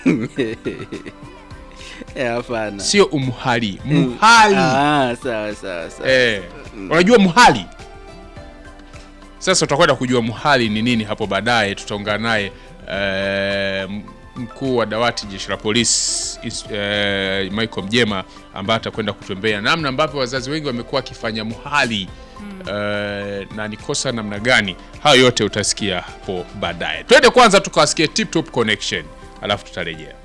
Eh, hapana. sio umhali muhali Ah, sawa sawa sawa. eh, unajua muhali sasa utakwenda kujua muhali ni nini hapo baadaye tutaungana naye eh, m- mkuu wa dawati jeshi la polisi is- eh, Michael Mjema ambaye atakwenda kutembea namna ambavyo wazazi wengi wamekuwa wakifanya muhali eh, na ni kosa namna gani hayo yote utasikia hapo baadaye twende kwanza tukawasikie tip top connection alafu tutarejea